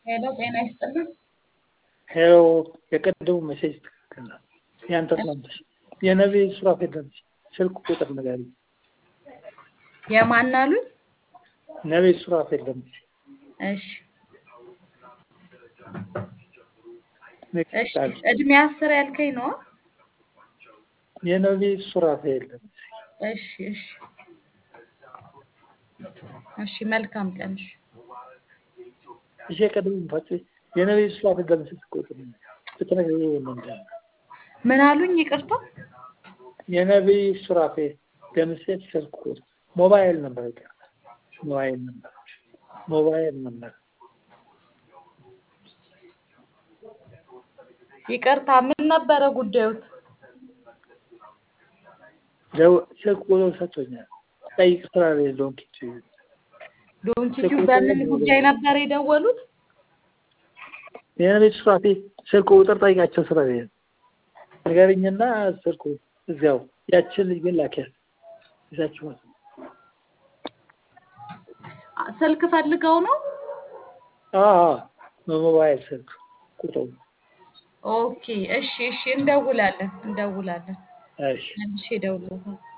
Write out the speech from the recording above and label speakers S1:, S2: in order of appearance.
S1: ሄሎ ጤና ይስጥልን።
S2: ሄሎ የቀደሙ ሜሴጅ ትክክል ነው። ያንተ ትናንትሽ የነቢይ ሱራፌል ነች። ስልክ ቁጥር ንገሪኝ።
S1: የማን አሉኝ?
S2: ነቢይ ሱራፌል ነች።
S1: እሺ እሺ እድሜ አስር ያልከኝ ነው?
S2: የነቢይ ሱራፌል ነች።
S1: እሺ እሺ እሺ መልካም ቀን። እሺ
S2: እሺ የቀደሙ ፋጭ የነቢይ ሱራፌል ነች። ስልክ ቁጥር ብትነግሪኝ ምንድን ነው?
S1: ምን አሉኝ? ይቅርታ
S2: የነቢይ ሱራፌል ደምሴ ስልክ ቁጥር ሞባይል ነበር። ይቀር ሞባይል ነበር ሞባይል ነበር።
S1: ይቅርታ ምን ነበረ ጉዳዩት?
S2: ስልክ ቁጥር ሰጥቶኛል። ጠይቅ ስራ ላይ ዶንኪቱ
S1: ዶንኪቲው በምን ጉዳይ ነበር የደወሉት?
S2: የነቢይ ሱራፌል ስልክ ቁጥር ጠይቃቸው ስራ ላይ ንገረኝና ስልኩ እዚያው ያችን ልጅ ግን ላኪያት ይዛችሁ
S1: ስልክ ፈልገው ነው?
S2: በሞባይል ስልክ ቁጥሩ
S1: ኦኬ እሺ እሺ እንደውላለን እንደውላለን።
S2: እሺ
S1: መልሼ እደውልልሃለሁ።